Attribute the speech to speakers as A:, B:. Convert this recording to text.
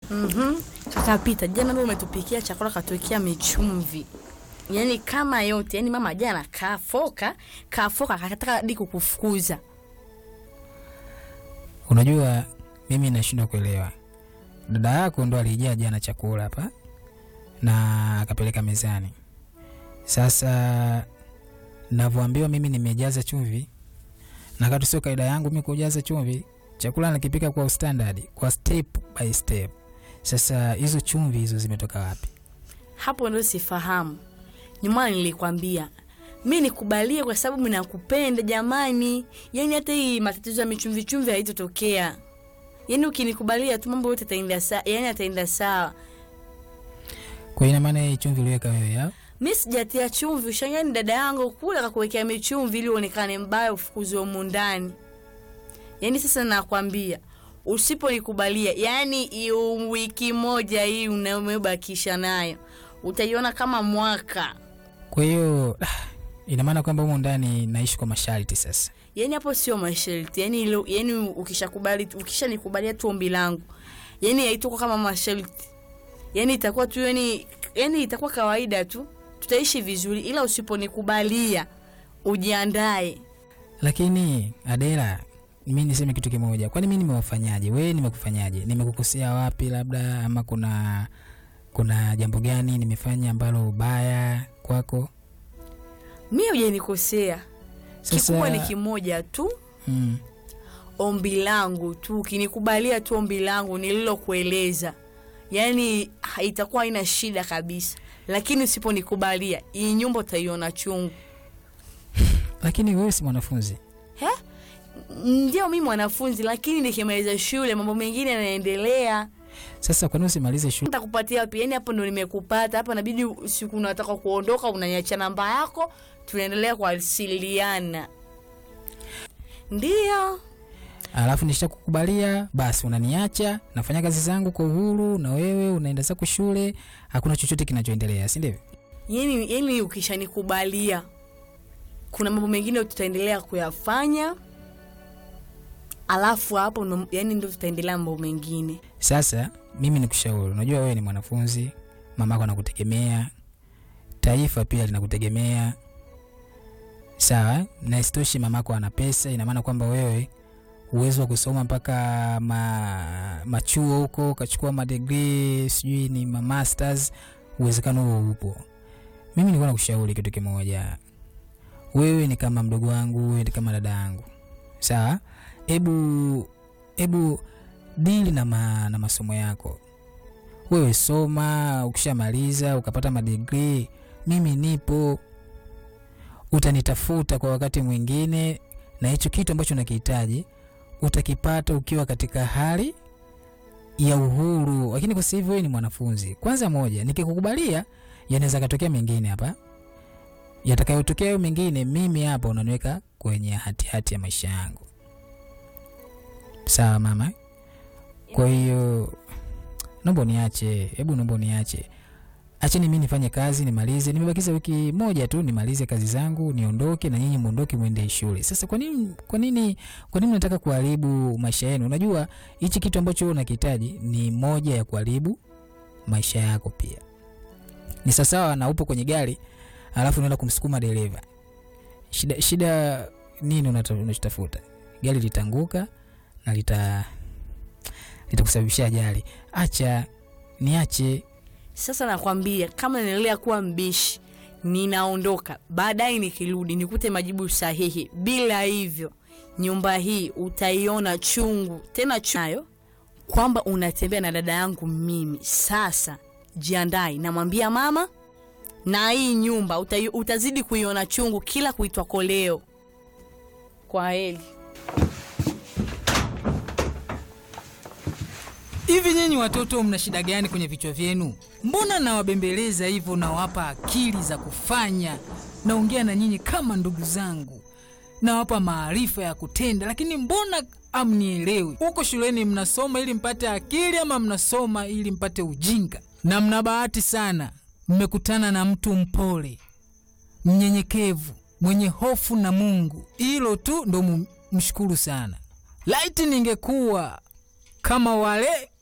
A: Mhm. Kaka Pita, jana ndio umetupikia chakula katuwekea michumvi. Yaani kama yote, yaani mama jana kafoka, kafoka akataka hadi kukufukuza.
B: Unajua mimi nashindwa kuelewa. Dada yako ndo alijaa jana chakula hapa na akapeleka mezani. Sasa navyoambiwa mimi nimejaza chumvi, na kati sio kaida yangu mimi kujaza chumvi. Chakula nakipika kwa standard, kwa step by step. Sasa hizo chumvi hizo zimetoka wapi?
A: Hapo ndio sifahamu. Nyuma nilikwambia mi nikubalie kwa sababu mimi nakupenda jamani. Yaani hata hii matatizo ya michumvi chumvi haitotokea. Yaani ukinikubalia tu mambo yote yataenda sawa, yaani yataenda sawa.
B: Kwa hiyo ina maana hii chumvi uliweka wewe ya?
A: Mi sijatia chumvi, ushangani dada yangu kule akakuwekea michumvi ili uonekane mbaya ufukuzwe humu ndani. Yaani sasa nakwambia usiponikubalia, yaani hiyo wiki moja hii unayobakisha nayo utaiona kama mwaka.
B: Kwa hiyo ina maana kwamba humu ndani naishi kwa masharti sasa.
A: Yaani hapo sio masharti, yaani ilo, yaani ukishakubali ukishanikubalia tu ombi langu, yaani haitakuwa kama masharti, yaani itakuwa tu yaani, yaani itakuwa kawaida tu, tutaishi vizuri, ila usiponikubalia ujiandae.
B: Lakini Adela, mi niseme kitu kimoja, kwani mi nimewafanyaje? Wewe nimekufanyaje? Nimekukosea wapi labda, ama kuna kuna jambo gani nimefanya ambalo ubaya kwako?
A: Mi hujanikosea, kikubwa ni kimoja tu,
B: mm,
A: ombi langu tu, ukinikubalia tu ombi langu nililokueleza, yaani ha- itakuwa haina shida kabisa, lakini usiponikubalia hii nyumba utaiona chungu.
B: lakini wewe si mwanafunzi.
A: He? Ndio mi mwanafunzi, lakini nikimaliza shule mambo mengine yanaendelea.
B: Sasa kwani usimalize shule?
A: Nitakupatia wapi? Yani hapo ndo nimekupata hapa, nabidi siku unataka kuondoka unaniacha namba yako, tunaendelea kuwasiliana. Ndio
B: Alafu nishakukubalia, basi unaniacha, nafanya kazi zangu kwa uhuru, na wewe unaenda zako shule, hakuna chochote kinachoendelea, si ndivyo?
A: yani, yani ukishanikubalia kuna mambo mengine tutaendelea kuyafanya, alafu hapo ndo, yani ndo tutaendelea mambo mengine.
B: Sasa mimi nikushauri, unajua wewe ni mwanafunzi, mamako anakutegemea, taifa pia linakutegemea, sawa. Na isitoshe mamako ana pesa, ina maana kwamba wewe uwezo wa kusoma mpaka ma, machuo huko ukachukua madegree sijui ni ma masters, uwezekano huo upo. Mimi nilikuwa nakushauri kitu kimoja, wewe ni kama mdogo wangu, wewe ni kama dada yangu, sawa. Hebu hebu dili na, ma, na masomo yako. Wewe soma, ukishamaliza ukapata madigrii, mimi nipo, utanitafuta kwa wakati mwingine, na hicho kitu ambacho unakihitaji utakipata ukiwa katika hali ya uhuru. Lakini kwa sasa hivi wewe ni mwanafunzi. Kwanza moja, nikikukubalia yanaweza katokea mengine hapa, yatakayotokea hayo mengine, mimi hapa unaniweka kwenye hatihati hati ya maisha yangu. Sawa mama? Kwa hiyo naomba uniache, hebu naomba uniache, acheni mimi nifanye kazi nimalize. Nimebakiza wiki moja tu nimalize kazi zangu niondoke, na nyinyi muondoke mwende shule. Sasa kwa nini, kwa nini, kwa nini nataka kuharibu maisha yenu? Unajua hichi kitu ambacho wewe unakihitaji ni moja ya kuharibu maisha yako pia. Ni sawasawa na upo kwenye gari alafu unaenda kumsukuma dereva. Shida, shida nini unata- unachotafuta? Gari litanguka na lita litakusababishia ajali. Acha niache.
A: Sasa nakwambia kama naendelea kuwa mbishi, ninaondoka. Baadaye nikirudi nikute majibu sahihi. Bila hivyo, nyumba hii utaiona chungu tena chunayo, kwamba unatembea na dada yangu mimi. Sasa jiandai, namwambia mama, na hii nyumba utai, utazidi kuiona chungu kila kuitwa koleo. Kwa heri.
C: Hivi nyinyi watoto mna shida gani kwenye vichwa vyenu? Mbona nawabembeleza hivyo, nawapa akili za kufanya, naongea na nyinyi kama ndugu zangu, nawapa maarifa ya kutenda, lakini mbona amnielewi? Huko shuleni mnasoma ili mpate akili ama mnasoma ili mpate ujinga? Na mna bahati sana, mmekutana na mtu mpole, mnyenyekevu, mwenye hofu na Mungu. Hilo tu ndo mu- mshukuru sana. Laiti ningekuwa kama wale